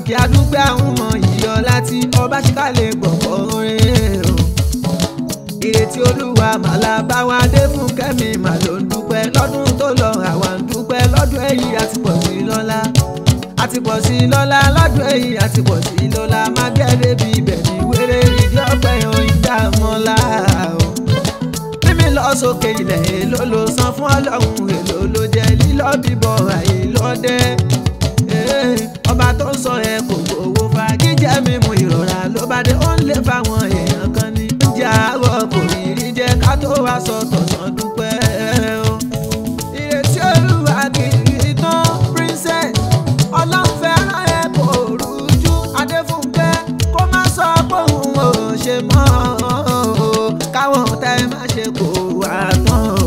òkè adúgbò àwọn ọmọ ìyọ láti ọba ṣíkà lè gbọ̀ngàn orin o ìrètí olúwa màlá bá wa dé fún kẹ́mi mà ló ń dúpẹ́ lọ́dún tó lọ àwa ń dúpẹ́ lọ́dún èyí àti pọ̀ sí lọ́lá àti pọ̀ sí lọ́lá lọ́dún èyí àti pọ̀ sí lọ́lá má gẹ́rẹ́ bí ibẹ̀ ní wéré ìdí ọ̀pẹ oyin dààmọ́lá o mímí lọ sókè ilẹ̀ èlò ló san fún ọlọ́run èlò ló jẹ́ lílọ́ bíbọ̀ àyè lọ́dẹ́ ọba tó ń sọ ẹ kò gbowó fa jíjẹ mímu ìrora ló bá dé ó ń lé fáwọn èèyàn kan ní jíjẹ àárọ̀ kò rí rí jẹ ká tó wá sọ tọ̀sán dúpẹ́ o. ìrètí olúwa kì í tán princess ọlọ́run fẹ́ràn ẹ kò rújú adéfúnkẹ́ kó má sọ pé òun ò ṣe mọ́ o káwọn tẹ́ má ṣe kó wá tán o.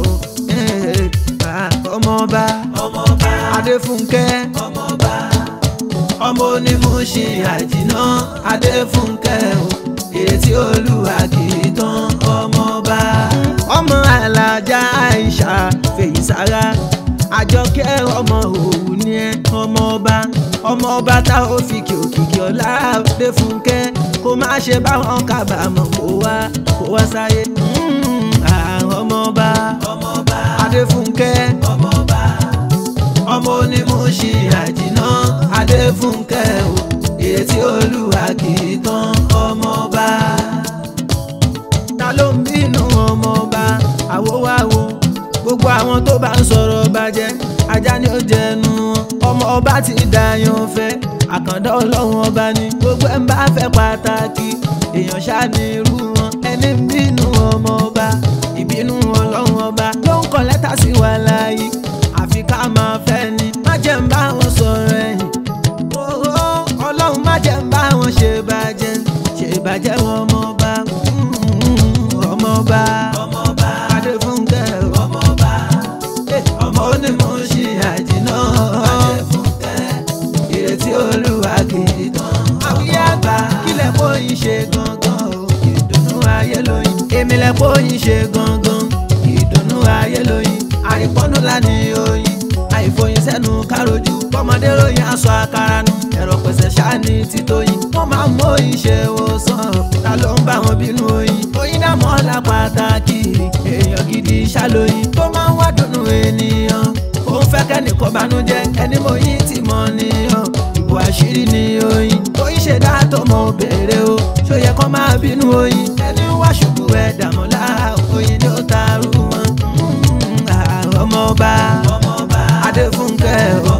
ọmọọba ọmọọba adéfúnkẹ́ ọmọọba ọmọ onímọ̀ọ́ṣe àjìná adéfúnkẹ́ o ìrètí olúwa kì í tán ọmọọba. ọmọ alájà àìsà fèyísára àjọkẹ́ ọmọ òwú ni ẹ ọmọọba ọmọọba tá ò fi kí òkìkí ọlá adéfúnkẹ́ kó má ṣe báwọn kábàámọ̀ kó wá kó wá sáyé. Mm, ah, ọmọọba ọmọọba adéfúnkẹ́ ọmọọba ọmọ onímọ̀ọ́ṣe àjìná adéfúnkẹ́ o ìrètí olúwa kì í tán ọmọọba. ta ló ń bínú ọmọọba àwòwáwo gbogbo àwọn tó bá ń sọ̀rọ̀ bàjẹ́ ajá ni ó jẹnu wọn ọmọọba ti dàyàn fẹ́ àkàndá ọlọ́run ọba ni gbogbo ẹ̀ ń bá fẹ́ pàtàkì èèyàn ṣáà ní irú wọn ẹni ń bínú ọmọọba ìbínú ọlọ́run ọba ló ń kọ lẹ́tà sí wa láàyè àfi ká máa fẹ́ ni má jẹ́ ń bá wọn sọ̀rọ̀ ẹ̀yìn Ooo, ọlọ́run má jẹ́ ń bá wọn ṣe bàjẹ́ ṣe bàjẹ́ wọn ọmọọba mm, ọmọọba ọmọọba adéfúnkẹ́ o, ọmọọba eh, ọmọ onímọ̀ọ́ṣe àjìná adéfúnkẹ́ ìrètí olúwa kì í tán. àwíyá àgbà kílẹ̀ kóyin ṣe gangan o ìdùnnú ayé lóyin. èmi lẹ̀ kóyin ṣe gangan ìdùnnú ayé lóyin. àìpọ́nú lánì oyin àìfòyin sẹ́nu károjú. kọ́mọdé ròyìn aṣọ àkàrà nu ẹ̀rọ pẹ̀sẹ̀ ṣáàní títóyin. wọ́n máa ń mọ oyin ṣe wòsàn ta ló ń bá wọn bínú oyin. oyin dá mọ́ ọ́lá pàtàkì èèyàn gidi ṣàlóyin tó máa ń wá dùnnú ènìyàn òun fẹ́ kẹ́nìkan banújẹ́ ẹni mo yín tí mo níyàn ìbò àṣírí ni oyin oyin ṣe dá tó mọ òbèrè o ṣó yẹ kó máa bínú oyin ẹni wá ṣubú ẹ dàmọ́lá oyin ni ó taarú wọn. Mm, ah, ọmọọba ọmọọba adéfúnkẹ́ o